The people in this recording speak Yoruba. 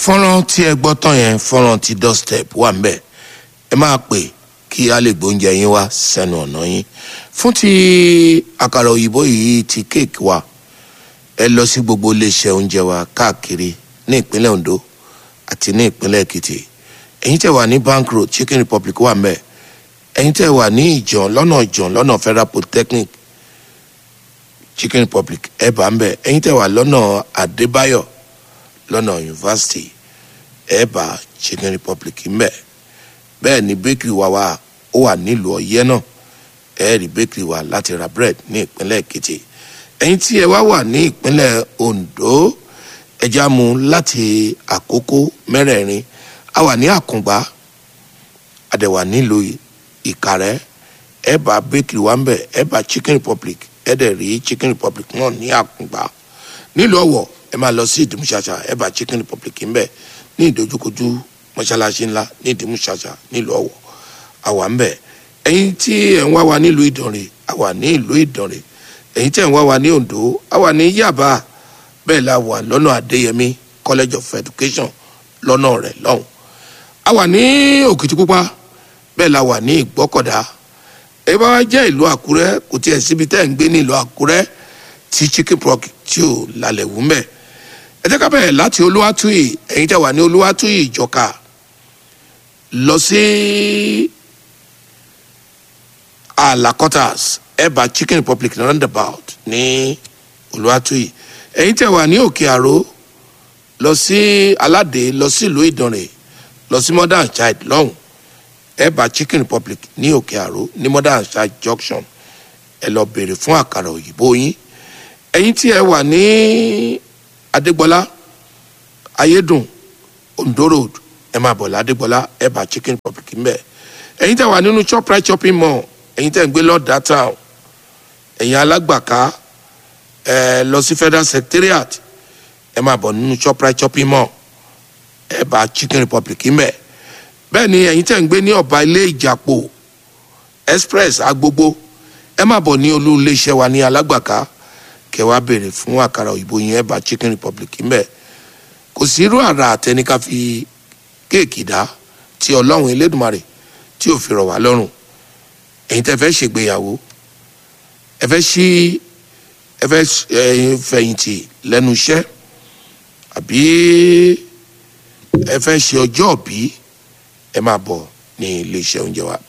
fọ́nrán tí ẹ gbọ́ tán yẹn fọ́nrán ti doorstep wà ń bẹ̀ ẹ máa pè kí a lè gbóúnjẹ yín wá sẹ́nu ọ̀nà yín fún ti àkàrà òyìnbó yìí ti kéèkì wa ẹ lọ sí gbogbo iléeṣẹ́ oúnjẹ wa káàkiri ní ìpínlẹ̀ Ondo àti ní ìpínlẹ̀ Èkìtì ẹ̀yin tẹ́ wà ní Bank Road Chicken Republic wà ń bẹ̀ ẹ̀yin tẹ́ wà ní Ìjàn lọ́nà Ìjàn lọ́nà Federal Polytechnic Chicken Republic ẹ bá ń bẹ̀ ẹ̀yin tẹ́ wà lọ́nà Adébáyọ̀ lọ́nà yunifásitì ẹ bá Chicken Republic ń bẹ̀ bẹ́ẹ̀ ni bakery wa wà ó wà nílùú Ọ̀yẹ́ náà ẹ rí bakery wa láti ra bread ní ìpínlẹ̀ Èkìtì ẹ̀yin tí ẹ wá wà ní ìpínlẹ̀ Ondo ẹja mu láti àkókò mẹ́rẹ̀ẹ̀rin a wà ní Àkùngbá àdẹ̀wà nílùú Ìkàrẹ́ ẹ bá bakery wa ń bẹ̀ ẹ bá Chicken Republic ẹ dẹ̀ rí Chicken Republic náà ní Àkùngbá nílùú Ọ̀wọ̀ ẹ máa lọ sí ìdìmúṣàṣà ẹ bá Chicken Republic ń bẹ̀ ní ìdojúkojú mọ́ṣáláṣí ńlá ní ìdìmúṣàṣà nílùú Ọ̀wọ̀ àwa ń bẹ̀ ẹ̀yin tí ẹ̀ ń wá wa nílùú Ìdànrè àwa ní ìlú Ìdànrè ẹ̀yin tí ẹ̀ ń wá wa ní Oǹdó àwa ní Yàbá bẹ́ẹ̀ la wà lọ́nà Adéyẹmí College of Education lọ́nà rẹ̀ lọ́hùn àwa ní Òkìtìpupa bẹ́ẹ̀ la wà ní Ìgbọ́kọ̀dá ẹ bá wá jẹ́ ìlú Àkúrẹ́ kò tiẹ̀ síbi tẹ́ ẹ̀ ń gbé ní ìlú Àkúrẹ́ tí Chicken Republic tí ò lálẹ́ wù mẹ́ ẹ jẹ́ ká bẹ̀rẹ̀ láti Olúwatúyì ẹ̀yin tẹ́ wà ní Olúwatúyì Ìjọ̀ka lọ sí alakotas ẹ̀bà Chicken Republic roundabout ní Olúwatúyì ẹ̀yin tẹ́ wà ní Òkè Àró lọ sí Aládé lọ sí ìlú Ìdànrè lọ sí Modern Child lọ́hùn ẹ̀bà Chicken Republic ní Òkè Àró ní Modern Child junction ẹ lọ béèrè fún àkàrà òyìnbó yín ẹ̀yin tí ẹ wà ní Adégbọlá Ayédùn Ondo Road ẹ máa bọ̀ ládégbọlá ẹ bá Chicken Republic ń bẹ̀ ẹ̀yin tẹ́ wà nínú Shoprite shopping mall ẹ̀yin tẹ́ ń gbé lọ́dà town ẹ̀yin alágbàká ẹ lọ sí Federal Secretariat ẹ máa bọ̀ nínú Shoprite shopping mall ẹ bá Chicken Republic ń bẹ̀ bẹ́ẹ̀ ni ẹ̀yin tẹ́ ń gbé ní ọ̀bá ilé ìjàpò express agbogbo ẹ máa bọ̀ ní olú iléeṣẹ́ wa ní alágbàká kẹ́ wá béèrè fún àkàrà òyìnbó yẹn ẹ bá Chicken Republic ń bẹ̀ kò sí irú àrà àtẹnika fi kéèkì dá tí ọlọ́run elédùnmarè tí ò fi rọ̀ wá lọ́rùn ẹ̀yin tẹ́ fẹ́ ṣègbéyàwó ẹ fẹ́ ṣí ẹ fẹ́ fẹ̀yìntì lẹ́nu iṣẹ́ àbí ẹ fẹ́ ṣe ọjọ́ òbí ẹ máa bọ̀ ní iléeṣẹ́ oúnjẹ wa